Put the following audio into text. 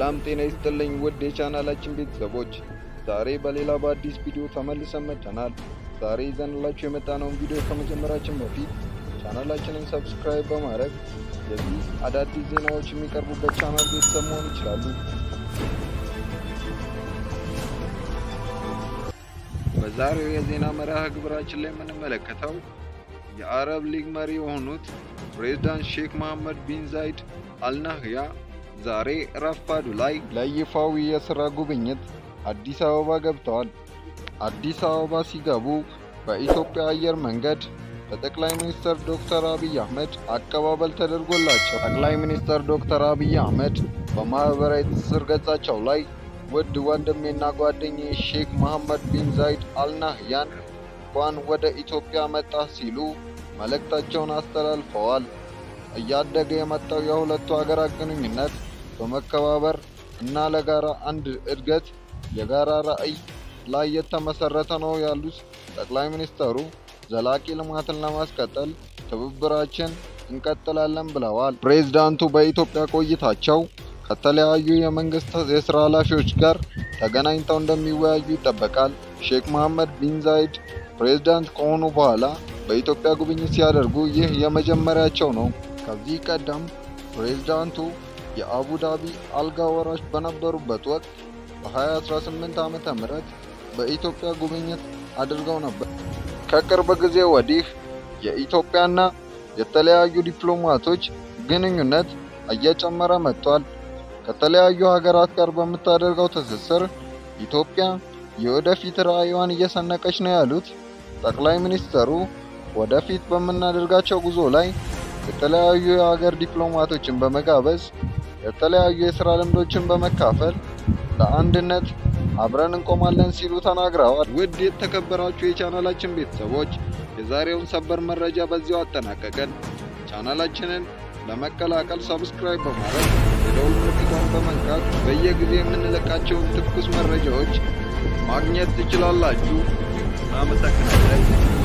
ሰላም ጤና ይስጥልኝ ውድ የቻናላችን ቤተሰቦች፣ ዛሬ በሌላ በአዲስ ቪዲዮ ተመልሰን መጥተናል። ዛሬ ይዘንላችሁ የመጣነውን ቪዲዮ ከመጀመራችን በፊት ቻናላችንን ሰብስክራይብ በማድረግ የዚህ አዳዲስ ዜናዎች የሚቀርቡበት ቻናል ቤተሰብ መሆን ይችላሉ። በዛሬው የዜና መርሃ ግብራችን ላይ የምንመለከተው የአረብ ሊግ መሪ የሆኑት ፕሬዝዳንት ሼክ መሐመድ ቢን ዛይድ አልናህያ ዛሬ ረፋዱ ላይ ለይፋዊ የሥራ ጉብኝት አዲስ አበባ ገብተዋል። አዲስ አበባ ሲገቡ በኢትዮጵያ አየር መንገድ በጠቅላይ ሚኒስትር ዶክተር አብይ አህመድ አቀባበል ተደርጎላቸው ጠቅላይ ሚኒስትር ዶክተር አብይ አህመድ በማኅበራዊ ትስስር ገጻቸው ላይ ውድ ወንድሜና ጓደኛዬ ሼክ መሐመድ ቢን ዛይድ አልናህያን እንኳን ወደ ኢትዮጵያ መጣ ሲሉ መልእክታቸውን አስተላልፈዋል። እያደገ የመጣው የሁለቱ ሀገራት ግንኙነት በመከባበር እና ለጋራ አንድ እድገት የጋራ ራዕይ ላይ የተመሰረተ ነው ያሉት ጠቅላይ ሚኒስትሩ ዘላቂ ልማትን ለማስቀጠል ትብብራችን እንቀጥላለን ብለዋል። ፕሬዝዳንቱ በኢትዮጵያ ቆይታቸው ከተለያዩ የመንግስት የስራ ኃላፊዎች ጋር ተገናኝተው እንደሚወያዩ ይጠበቃል። ሼክ መሐመድ ቢን ዛይድ ፕሬዝዳንት ከሆኑ በኋላ በኢትዮጵያ ጉብኝት ሲያደርጉ ይህ የመጀመሪያቸው ነው። ከዚህ ቀደም ፕሬዝዳንቱ የአቡዳቢ አልጋ ወራሽ በነበሩበት ወቅት በ2018 ዓመተ ምህረት በኢትዮጵያ ጉብኝት አድርገው ነበር። ከቅርብ ጊዜ ወዲህ የኢትዮጵያና የተለያዩ ዲፕሎማቶች ግንኙነት እየጨመረ መጥቷል። ከተለያዩ ሀገራት ጋር በምታደርገው ትስስር ኢትዮጵያ የወደፊት ራዕይዋን እየሰነቀች ነው ያሉት ጠቅላይ ሚኒስትሩ ወደፊት በምናደርጋቸው ጉዞ ላይ የተለያዩ የሀገር ዲፕሎማቶችን በመጋበዝ የተለያዩ የስራ ልምዶችን በመካፈል ለአንድነት አብረን እንቆማለን ሲሉ ተናግረዋል። ውድ የተከበራችሁ የቻናላችን ቤተሰቦች የዛሬውን ሰበር መረጃ በዚሁ አጠናቀቀን። ቻናላችንን ለመቀላቀል ሰብስክራይብ በማድረግ የደውል ምልክቷን በመንካት በየጊዜ የምንለቃቸውን ትኩስ መረጃዎች ማግኘት ትችላላችሁ። አመሰግናለሁ።